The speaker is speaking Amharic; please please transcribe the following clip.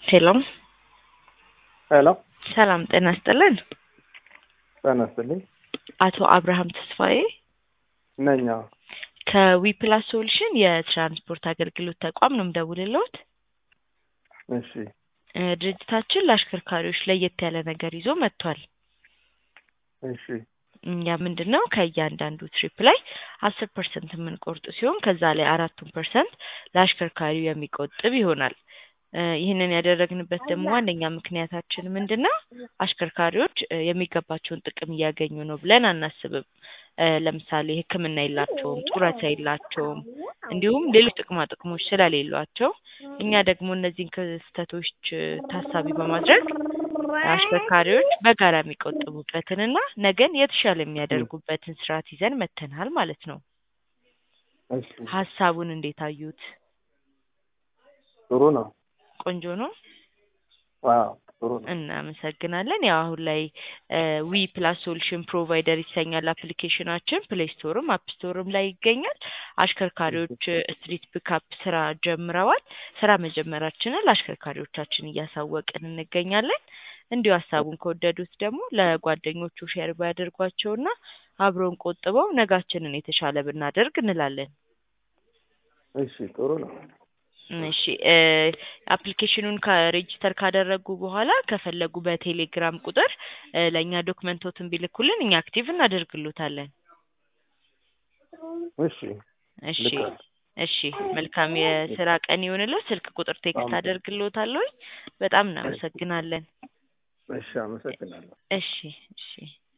ሄሎ ሄሎ ሰላም ጤና ይስጥልን። ጤና ይስጥልኝ። አቶ አብርሃም ተስፋዬ ነኝ። አዎ። ከዊፕላስ ሶሉሽን የትራንስፖርት አገልግሎት ተቋም ነው የምደውልልዎት። እሺ እ ድርጅታችን ለአሽከርካሪዎች ለየት ያለ ነገር ይዞ መጥቷል። እሺ እኛ ምንድን ነው ከእያንዳንዱ ትሪፕ ላይ አስር ፐርሰንት የምንቆርጥ ሲሆን ከዛ ላይ አራቱን ፐርሰንት ለአሽከርካሪው የሚቆጥብ ይሆናል። እ ይህንን ያደረግንበት ደግሞ ዋነኛ ምክንያታችን ምንድን ነው? አሽከርካሪዎች እ የሚገባቸውን ጥቅም እያገኙ ነው ብለን አናስብም። እ ለምሳሌ ሕክምና የላቸውም፣ ጡረታ የላቸውም፣ እንዲሁም ሌሎች ጥቅማ ጥቅሞች ስለሌሏቸው እኛ ደግሞ እነዚህን ክስተቶች እ ታሳቢ በማድረግ አሽከርካሪዎች በጋራ የሚቆጥቡበትንና ነገን የተሻለ የሚያደርጉበትን ስርዓት ይዘን መጥተናል ማለት ነው። እሺ ሀሳቡን እንዴት አዩት? ጥሩ ነው። ቆንጆ ነው። ዋው ጥሩ ነው። እናመሰግናለን። ያው አሁን ላይ ዊ ፕላስ ሶሉሽን ፕሮቫይደር ይሰኛል አፕሊኬሽናችን። ፕሌይ ስቶርም አፕ ስቶርም ላይ ይገኛል። አሽከርካሪዎች ስትሪት ፒካፕ ስራ ጀምረዋል። ስራ መጀመራችንን ለአሽከርካሪዎቻችን እያሳወቅን እንገኛለን። እንዲሁ ሀሳቡን ከወደዱት ደግሞ ለጓደኞቹ ሼር ቢያደርጓቸውና አብረውን ቆጥበው ነጋችንን የተሻለ ብናደርግ እንላለን። እሺ ጥሩ ነው። እሺ እ አፕሊኬሽኑን ከሬጂስተር ካደረጉ በኋላ ከፈለጉ በቴሌግራም ቁጥር እ ለእኛ ዶክመንቶትን ቢልኩልን እኛ አክቲቭ እናደርግሎታለን። እሺ እሺ ልካለሁ። እሺ መልካም የስራ ቀን ይሆንልዎ። ስልክ ቁጥር ቴክስት አደርግልዎታለሁ። በጣም እናመሰግናለን። እሺ አመሰግናለሁ። እሺ እሺ